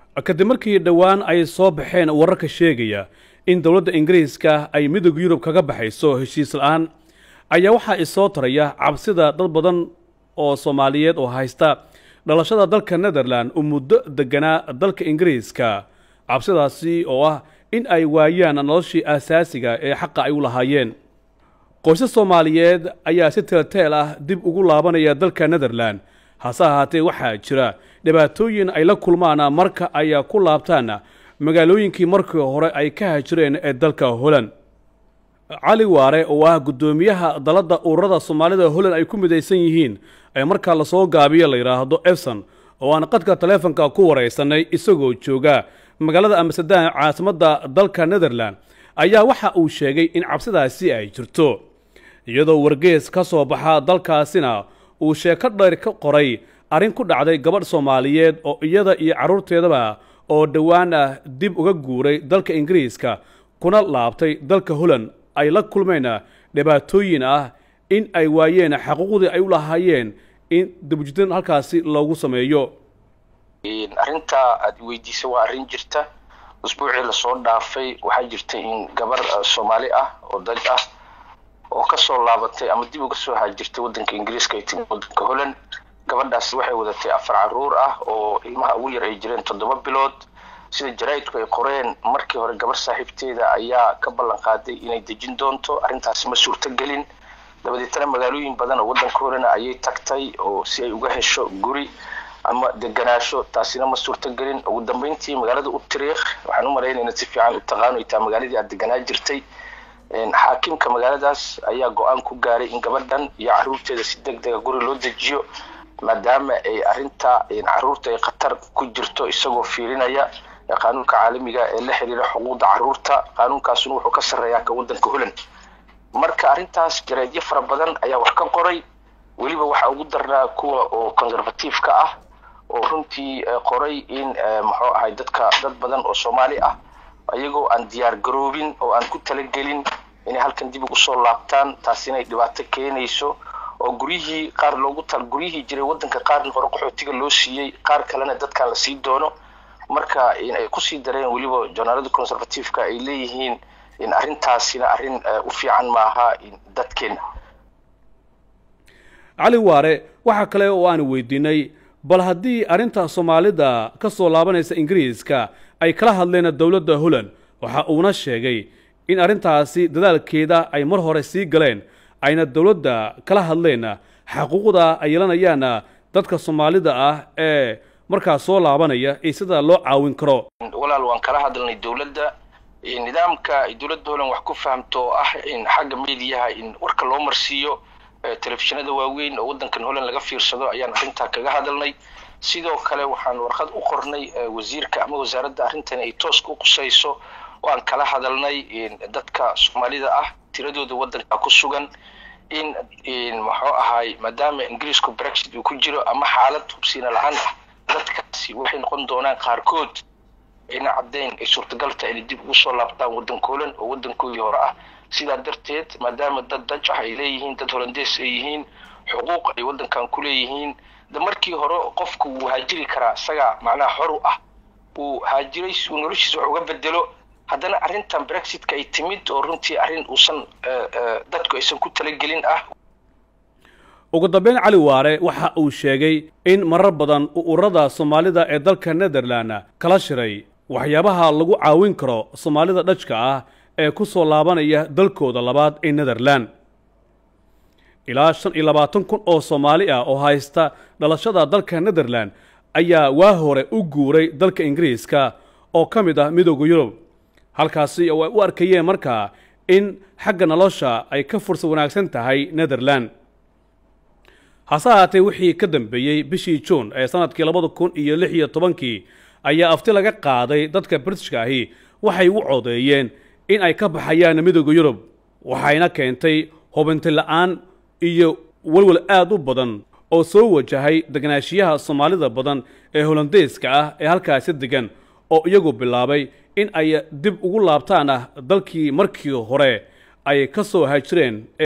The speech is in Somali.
kadib markii dhowaan ay soo baxeen wararka sheegaya in dowladda ingiriiska ay midooda yurub kaga baxayso heshiis la-aan ayaa waxaa isoo taraya cabsida dad badan oo soomaaliyeed oo haysta dhalashada dalka netherland uu muddo deganaa dalka ingiriiska cabsidaasi oo ah in ay waayaan noloshii asaasiga ee xaqa ay u lahaayeen qoysas soomaaliyeed ayaa si teelteel ah dib ugu laabanaya dalka netherland hase ahaatee waxaa jira dhibaatooyin ay la kulmaan marka ay ku laabtaan magaalooyinkii markii hore ay ka hajireen ee dalka holland cali waare oo ah guddoomiyaha dalladda ururada soomaalida holland ay ku midaysan yihiin ee markaa lasoo gaabiyo la yidhaahdo efson oo aan qadka taleefonka ku waraysanay isagoo jooga magaalada amsterdam caasimadda dalka netherland ayaa waxa uu sheegay in cabsidaasi ay jirto iyadoo wargees ka soo baxa dalkaasina uu sheeko dheer ka qoray arrin ku dhacday gabadh soomaaliyeed oo iyada iyo carruurteedaba oo dhowaan ah dib uga guuray dalka ingiriiska kuna laabtay dalka holland ay la kulmeen dhibaatooyin ah in ay waayeen xaquuqdii ay u lahaayeen in dibujidin halkaasi loogu sameeyo arrintaa aad weydiisay waa arrin jirta usbuucii lasoo dhaafay waxaa jirta in gabar soomaali ah oo dad ah oo kasoo laabatay ama dib uga soo haajirtay waddanka ingiriiska ay timi waddanka holland gabadhaas waxay wadatay afar caruur ah oo ilmaha ugu yar ay jireen toddoba bilood sida jaraa'idku ay qoreen markii hore gabar saaxiibteeda ayaa ka ballan qaaday inay dejin doonto arrintaasi ma suurtogelin dabadeetana magaalooyin badan oo waddanka holena ayay tagtay oo si ay uga hesho guri ama deganaasho taasina ma suurtogelin ugu dambeyntii magaalada utariikh waxaan u malaynayna si fiican u taqaano ay tahay magaaladii aad deganaa jirtay xaakimka magaaladaas ayaa go-aan ku gaaray in gabadhan iyo caruurteeda si deg dega guri loo dejiyo maadaama ay arrinta caruurta ay khatar ku jirto isagoo fiirinaya qaanuunka caalamiga ee la xiriira xuquuqda caruurta qaanuunkaasuna wuxuu ka sarreeyaa ka waddanka holland marka arrintaas jaraadyo fara badan ayaa wax ka qoray weliba waxaa ugu darnaa kuwa oo conservatiifka ah oo runtii qoray in muxuu ahay dadka dad badan oo soomaali ah ayagoo aan diyaar garoobin oo aan ku talagelin inay halkan dib ugu soo laabtaan taasina ay dhibaato keenayso oo guryihii qaar loogu tal guryihii jiray waddanka qaarna hore qaxootiga loo siiyey qaar kalena dadkan la sii doono marka ay kusii dareen weliba journaalada conservatiifka ay leeyihiin in arrintaasina arrin u fiican maaha dadkeena cali waare waxaa kale oo aan weydiinay bal haddii arrinta soomaalida ka soo laabanaysa ingiriiska ay kala hadleen dowladda holland waxa uuna sheegay in arrintaasi dadaalkeeda ay mar hore sii galeen ayna dowladda kala hadleen xaquuqda ay yeelanayaan dadka soomaalida ah ee markaa soo laabanaya iyo sida loo caawin karo walaal waan kala hadalnay dowladda nidaamka ay dowladda holland wax ku fahamto oo ah in xagga mediyaha in warka loo marsiiyo telefishinada waaweyn oo waddankan holland laga fiirsado ayaan arrintaa kaga hadalnay sidoo kale waxaan warqad u qornay wasiirka ama wasaaradda arrintan ay tooska u qusayso oo aan kala hadalnay dadka soomaalida ah tiradooda waddanka ku sugan in muxuu ahay maadaama ingiriisku brexit uu ku jiro ama xaalad hubsiina la-aan ah dadkaasi waxay noqon doonaan qaarkood ayna caddayn ay suurtagal tahay inay dib ugu soo laabtaan waddanka holland oo waddankoodii hore ah sidaa darteed maadaama dad daj ah ay leeyihiin dad holandees ay yihiin xuquuq ay waddankan ku leeyihiin da markii hore qofku wuu haajiri karaa isagaa macnaha xor u ah uu haajiray uu noloshiisa wax uga bedelo haddana arrintan brexitka ay timid oo runtii arrin uusan dadku aysan ku talagelin ah ugu dambeyn cali waare waxa uu sheegay in marar badan ururada soomaalida ee dalka netherland kala shiray waxyaabaha lagu caawin karo soomaalida dhajka ah ee ku soo laabanaya dalkooda labaad ee netherland ilaa shan iyo labaatan kun oo soomaali ah oo haysta dhalashada dalka netherland ayaa waa hore u guuray dalka ingiriiska oo ka mid ah midooda yurub halkaasi oo ay u arkayeen markaa in xagga nolosha ay ka fursa wanaagsan tahay netherland hase ahaatee wixii ka dambeeyey bishii juun ee sanadkii labada kun iyo lix iyo tobankii ayaa afti laga qaaday dadka britishka ahi waxay u codeeyeen in ay ka baxayaan midooda yurub waxayna keentay hubinti la-aan iyo welwel aad u badan oo soo wajahay deganaashiyaha soomaalida badan ee holandeeska ah ee halkaasi degan oo iyagu bilaabay in ay dib ugu laabtaan ah dalkii markii hore ay ka soo hajireen